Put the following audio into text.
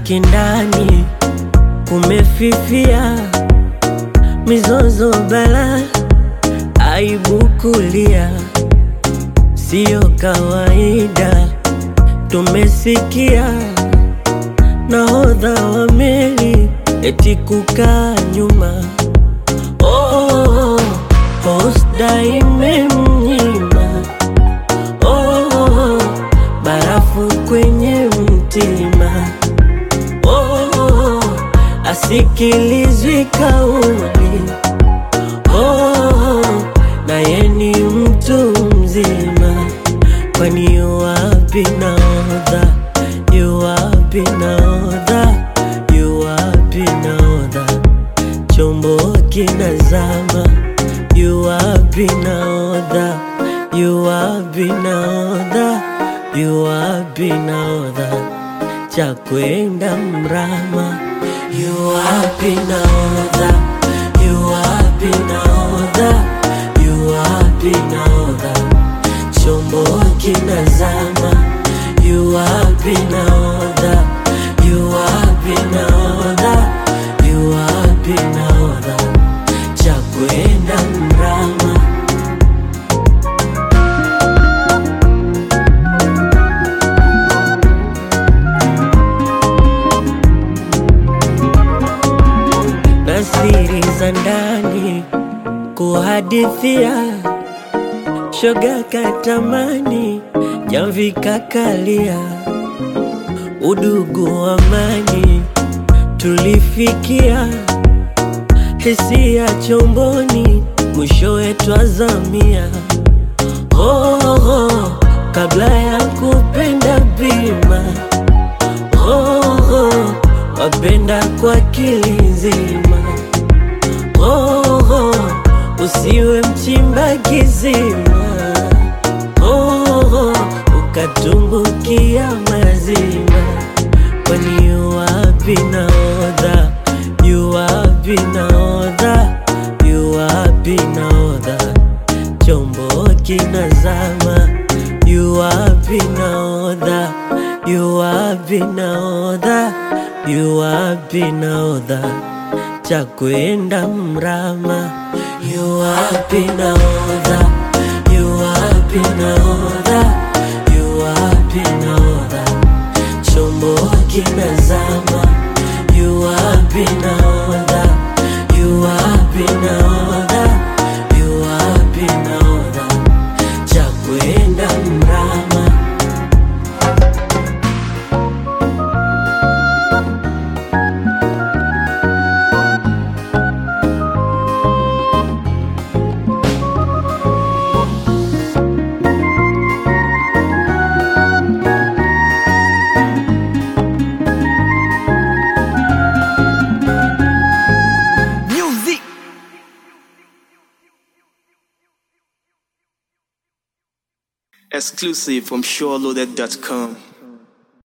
kindani kumefifia, mizozo bala, aibu kulia, siyo kawaida. Tumesikia nahodha wa meli eti kukaa nyuma, oh, hosda imemnyima, oh, barafu kwenye mtima oh, asikilizwi kauli oh, naye ni mtu mzima, kwani yuwapi nahodha? Yuwapi nahodha? Yuwapi nahodha? Chombo kinazama, yuwapi nahodha? Yuwapi nahodha? Yuwapi nahodha? cha kwenda mrama, yuwapi nahodha? Yuwapi nahodha? Yuwapi nahodha? Chombo kinazama, yuwapi nahodha? Yuwapi nahodha? Yuwapi nahodha? cha kwenda mrama. na siri za ndani kuhadithia, shoga katamani, jamvi kakalia, udugu amani tulifikia, hisia chomboni, mwishowe twazamia. Oh, oh, kabla ya kupenda bima oh, oh, wapenda kwa akili nzima oh, oh, usiwe mchimba kizima oh, oh, ukatumbukia mazima, kwani yuwapi nahodha? Yuwapi nahodha? Yuwapi nahodha? Chombo kinazama, yuwapi nahodha? Yuwapi nahodha? Yuwapi nahodha? cha kwenda mrama, yuwapi nahodha? Yuwapi nahodha? Yuwapi nahodha? Chombo kinazama, yuwapi nahodha? Yuwapi nahodha? Yuwapi nahodha? cha kwenda mrama. Music. Exclusive from SureLoaded.com.